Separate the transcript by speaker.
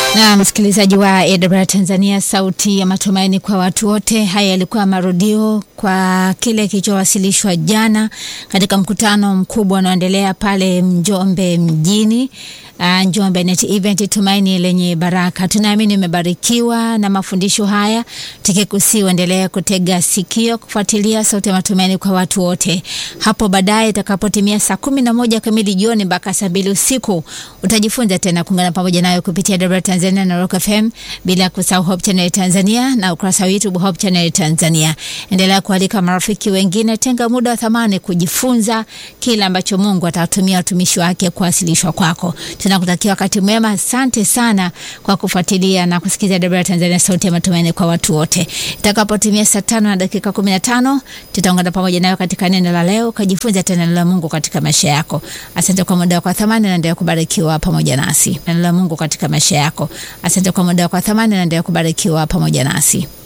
Speaker 1: Na msikilizaji wa AWR Tanzania, sauti ya matumaini kwa watu wote. Haya yalikuwa marudio kwa kile kilichowasilishwa jana katika mkutano mkubwa unaoendelea pale Njombe mjini. Uh, Njombe Net Event, tumaini lenye baraka. Tunaamini umebarikiwa na mafundisho haya, tukikusi uendelee kutega sikio kufuatilia sauti ya matumaini kwa watu wote. Hapo baadaye itakapotimia saa kumi na moja kamili jioni mpaka saa mbili usiku utajifunza tena kuungana pamoja nayo kupitia AWR Tanzania na Rock FM, bila kusahau Hope Channel Tanzania na ukurasa wa YouTube Hope Channel Tanzania. Endelea kualika marafiki wengine, tenga muda wa thamani kujifunza kile ambacho Mungu atatumia watumishi wake kuwasilishwa kwako. Tunakutakia wakati mwema. Asante sana kwa kufuatilia na kusikiliza AWR Tanzania, sauti ya matumaini kwa watu wote. Itakapotimia saa tano na dakika kumi na tano tutaungana pamoja nayo katika neno la leo, ukajifunza tena neno la Mungu katika maisha yako. Asante kwa muda wako wa thamani, na endelea kubarikiwa pamoja nasi. Neno la Mungu katika maisha yako. Asante kwa muda wako wa thamani, na endelea kubarikiwa pamoja nasi.